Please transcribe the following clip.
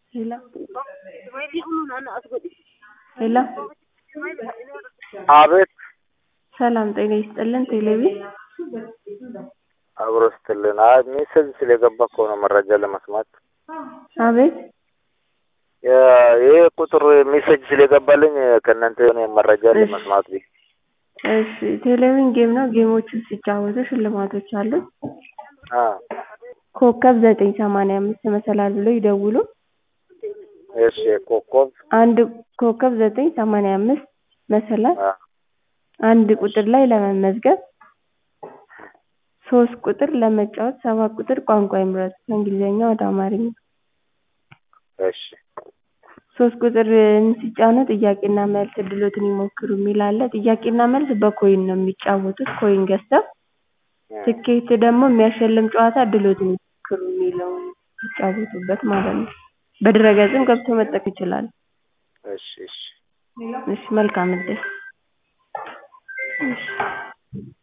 ሄሎ ሄሎ አቤት ሰላም ጤና ይስጥልን ቴሌቪ አብሮ ስትልን አይ ሜሴጅ ስለገባ እኮ ነው መረጃ ለመስማት አቤት የ- ይሄ ቁጥር ሜሴጅ ስለገባልኝ ከእናንተ የሆነ መረጃ ለመስማት ብዬ እሺ ቴሌቪዥን ጌም ነው ጌሞችን ሲጫወቱ ሽልማቶች አሉት አ ኮከብ ዘጠኝ ሰማንያ አምስት መሰላል ብለው ይደውሉ እሺ ኮከብ አንድ ኮከብ ዘጠኝ ሰማንያ አምስት መሰላል አ አንድ ቁጥር ላይ ለመመዝገብ ሶስት ቁጥር ለመጫወት ሰባት ቁጥር ቋንቋ ይምረጡ ከእንግሊዝኛ ወደ አማርኛ እሺ ሶስት ቁጥርን ሲጫኑ ጥያቄና መልስ እድሎትን ይሞክሩ የሚል አለ ጥያቄና መልስ በኮይን ነው የሚጫወቱት ኮይን ገዝተው ትኬት ደግሞ የሚያሸልም ጨዋታ እድሎትን ይሞክሩ የሚለውን የሚጫወቱበት ማለት ነው በድረ-ገጽም ገብተው መጠቀም ይችላሉ እሺ እሺ እሺ መልካም እድል እሺ